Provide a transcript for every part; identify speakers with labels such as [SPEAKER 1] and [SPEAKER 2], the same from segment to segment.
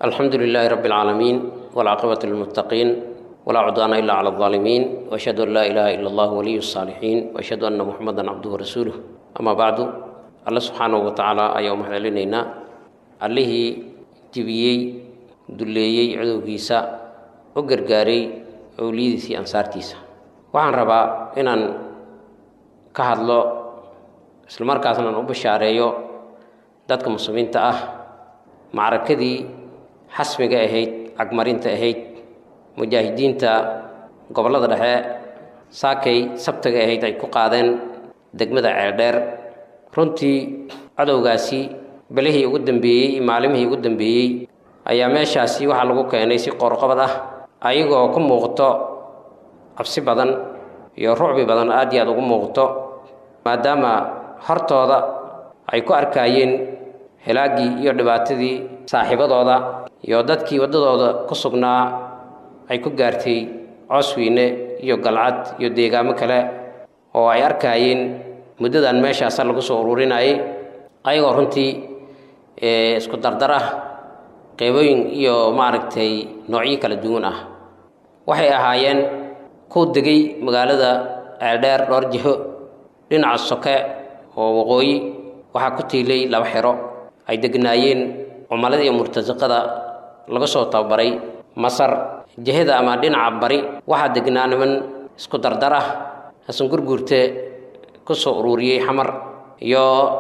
[SPEAKER 1] الحمد لله رب العالمين والعاقبة للمتقين ولا عدوان إلا على الظالمين وأشهد أن لا إله إلا الله ولي الصالحين وأشهد أن محمدا عبده ورسوله أما بعد الله سبحانه وتعالى أيوم حللنا عليه جبيي دليي عدو كيسا وقرقاري أوليدي أنصارتيسا waxaan rabaa inaan ka hadlo isla markaasna aan u bashaareeyo dadka muslimiinta ah macrakadii xasmiga ahayd cagmarinta ahayd mujaahidiinta gobollada dhexe saakay sabtaga ahayd ay ku qaadeen degmada ceeldheer runtii cadowgaasi belihii ugu dambeeyey iyo maalimihii ugu dambeeyey ayaa meeshaasi waxaa lagu keenay si qoorqabad ah ayagoo ku muuqto cabsi badan iyo rucbi badan aad iyo aad ugu muuqto maadaama hortooda ay ku arkaayeen helaaggii iyo dhibaatadii saaxiibadooda iyo dadkii waddadooda ku sugnaa ay ku gaartay coosweyne iyo galcad iyo deegaamo kale oo ay arkaayeen muddadan meeshaasa lagu soo ururinayay ayagoo runtii isku dardar ah qeybooyin iyo maaragtay noocyo kala duwan ah waxay ahaayeen ku degay magaalada ceeldheer dhowr jiho dhinaca soke oo waqooyi waxaa ku tiilay laba xero ay degnaayeen cumalada iyo murtasiqada laga soo tababaray masar jihada ama dhinaca bari waxaa degnaa niman isku dardar ah hasan gurguurte ku soo ururiyey xamar iyo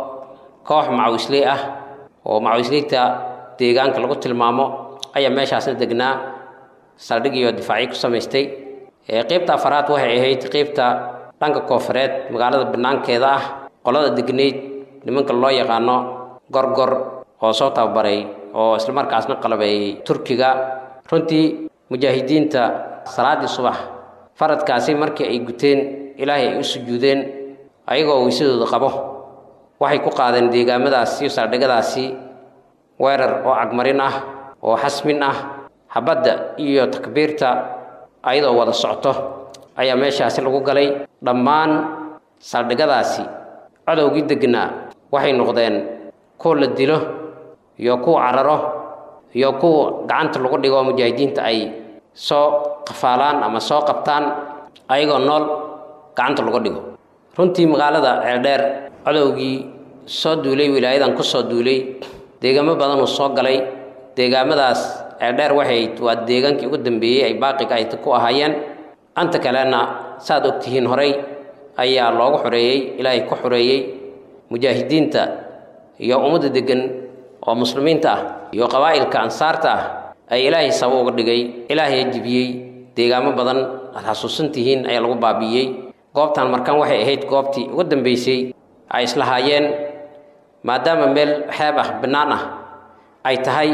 [SPEAKER 1] koox macawisley ah oo macawisleyta deegaanka lagu tilmaamo ayaa meeshaasna degnaa saldhig iyo difaacyo ku samaystay qeybta afaraad waxay ahayd qeybta dhanka koofureed magaalada banaankeeda ah qolada degnayd nimanka loo yaqaano gorgor oo soo tababaray oo islamarkaasna qalabeeyey turkiga runtii mujaahidiinta salaaddii subax faradkaasi markii ay guteen ilaahay ay u sujuudeen ayagoo weysadooda qabo waxay ku qaadeen deegaamadaasi iyo saldhigadaasi weerar oo cagmarin ah oo xasmin ah habadda iyo takbiirta ayadoo wada socto ayaa meeshaasi lagu galay dhammaan saldhigadaasi cadowgii degnaa waxay noqdeen kuwa la dilo iyo kuwa cararo iyo kuwa gacanta lagu dhigo mujaahidiinta ay soo qafaalaan ama soo qabtaan ayagoo nool gacanta lagu dhigo runtii magaalada ceeldheer cadowgii soo duulay wilaayadan ku soo duulay deegaamo badanuu soo galay deegaamadaas ceeldheer waxay waa deegaankii ugu dambeeyey ay baaqiga ay ku ahaayeen anta kalena saad ogtihiin horay ayaa loogu xoreeyey ilaahay ku xoreeyey mujaahidiinta iyo ummadda deggan oo muslimiinta ah iyo qabaa'ilka ansaarta ah ay ilaahay sabo uga dhigay ilaahay jibiyey deegaamo badan aad xasuusan tihiin ayaa lagu baabi'iyey goobtan markan waxay ahayd goobtii ugu dambeysay ay islahaayeen maadaama meel xeeb ah bannaan ah ay tahay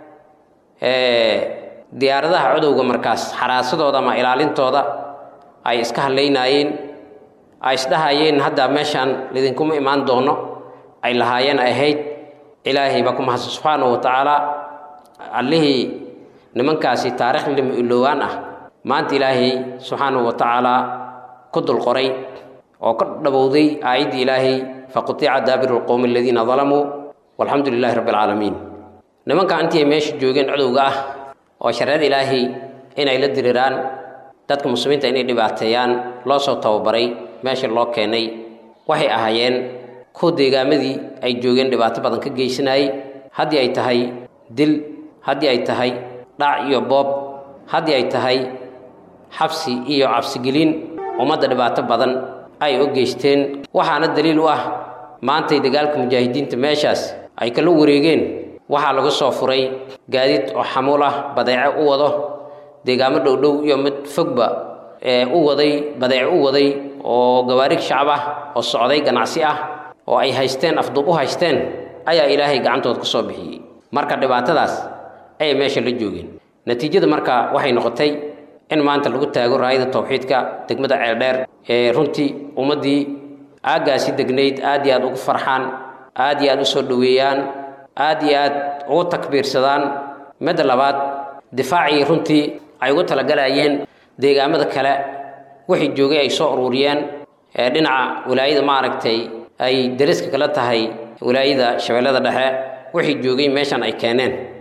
[SPEAKER 1] diyaaradaha codowga markaas xaraasadooda ama ilaalintooda ay iska hadlaynaayeen ay isdhahayeen hadda meeshaan lidinkuma imaan doono ay lahaayeen ay ahayd ilaahay baa ku mahadsan subxaanahu wa tacaala allihii nimankaasi taarikh lima ilowaan ah maanta ilaahay subxaanahu wa tacaalaa ku dul qoray oo ka dhabowday aayaddii ilaahay faqutica daabiru lqowmi aladiina dalamuu walxamdu lilaahi rabbi alcaalamiin nimanka intii ay meesha joogeen codowga ah oo shareecada ilaahay inay la diriraan dadka muslimiinta inay dhibaateeyaan loo soo tababaray meesha loo keenay waxay ahaayeen kuwa deegaamadii ay joogeen dhibaato badan ka geysanayay haddii ay tahay dil haddii ay tahay dhac iyo boob haddii ay tahay xabsi iyo cabsigelin ummadda dhibaato badan ay u geysteen waxaana daliil u ah maantay dagaalka mujaahidiinta meeshaas ay kala wareegeen waxaa lagu soo furay gaadiid oo xamuul ah badeece u wado deegaamo dhowdhow iyo mid fogba ee u waday badeece u waday oo gawaarig shacab ah oo socday ganacsi ah oo ay haysteen afduub u haysteen ayaa ilaahay gacantood ku soo bixiyey marka dhibaatadaas ayay meesha la joogeen natiijada marka waxay noqotay in maanta lagu taago raayada tawxiidka degmada ceeldheer ee runtii ummaddii aaggaasi degnayd aad iyo aad ugu farxaan aad iyo aad u soo dhoweeyaan aad iyo aad ugu takbiirsadaan midda labaad difaacii runtii ay ugu talagalayeen deegaamada kale wixii joogay ay soo ururiyeen ee dhinaca wilaayada maaragtay ay dariska kala tahay wilaayada shabeellada dhexe wixii joogay meeshan ay keeneen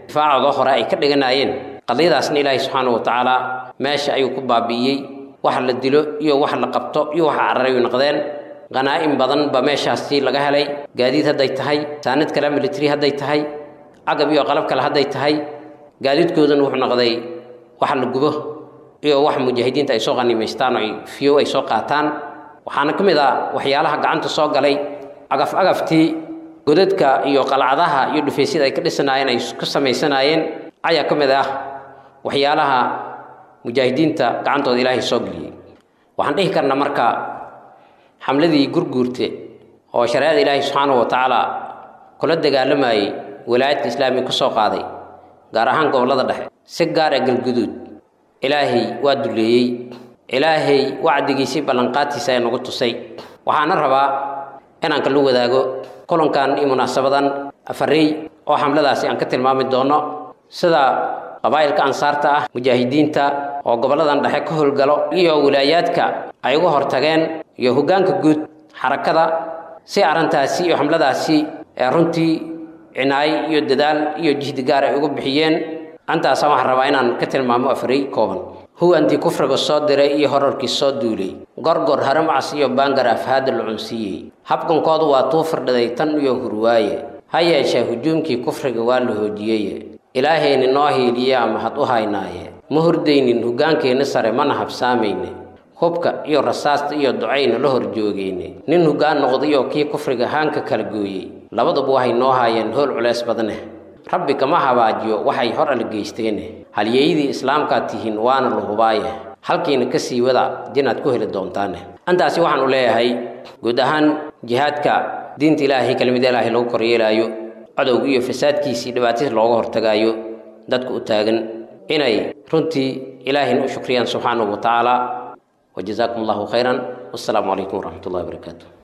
[SPEAKER 1] difaacooda hore ay ka dhiganaayeen qadiyadaasna ilaahay subxaana wa tacaala meesha ayuu ku baabi'iyey wax la dilo iyo wax la qabto iyo wax cararay u noqdeen qanaa'im badan ba meeshaasi laga helay gaadiid hadday tahay saanad kale military hadday tahay cagab iyo qalab kale hadday tahay gaadiidkooduna wuxuu noqday wax la gubo iyo wax mujaahidiinta ay soo qaniimaystaan oo ay fiyow ay soo qaataan waxaana ka mid ah waxyaalaha gacanta soo galay cagaf agaftii godadka iyo qalcadaha iyo dhufaysyada ay ka dhisanaayeen ay ka samaysanaayeen ayaa ka mid ah waxyaalaha mujaahidiinta gacantooda ilaahay soo geliyey waxaan dhihi karnaa marka xamladii gurguurte oo shareecada ilaahay subxaanahu wa tacaala kula dagaalamayey walaayadka islaamiga ka soo qaaday gaar ahaan gobollada dhexe si gaar a galguduud ilaahay waa duleeyey ilaahay wacdigiisii ballanqaadtiisa ee nagu tusay waxaana rabaa inaan kala wadaago kulankan iyo munaasabadan afarey oo xamladaasi aan ka tilmaami doono sida qabaa'ilka ansaarta ah mujaahidiinta oo gobolladan dhexe ka howlgalo iyo wilaayaadka ay uga hortageen iyo hoggaanka guud xarakada si arrintaasi iyo xamladaasi ee runtii cinaayo iyo dadaal iyo jihdi gaar ay ugu bixiyeen antaasa waxaan rabaa inaan ka tilmaamo afarey kooban huwantii kufriga soo diray iyo horarkii soo duulay gorgor haramcas iyo baangar afhaada la cunsiiyey habkankoodu waa tuu firdhaday tan iyo hurwaaye ha yeeshee hujuumkii kufriga waa la hoojiyeye ilaahayni noo hiiliyaa mahad u haynaaye ma hordaynin hoggaankeenna sare mana habsaamayne hubka iyo rasaasta iyo ducayna la hor joogeyne nin hoggaan noqdayoo kii kufriga haanka kala gooyey labaduba waxay noo haayeen howl culeys badneh rabbi kama habaajiyo waxay hor ala geysteene halyeeyadii islaamkaad tihiin waana la hubaaye halkiina ka sii wada dinaad ku heli doontaane antaasi waxaan u leeyahay guud ahaan jihaadka diinta ilaahay kelimada ilaahay lagu koryeelaayo cadowga iyo fasaadkiisii dhibaatadiis looga hortagaayo dadka u taagan inay runtii ilaahayna u shukriyaan subxaanahu wa tacaala wajazaakum allahu khayran wassalaamu calaykum waraxmat ullahi wabarakaatu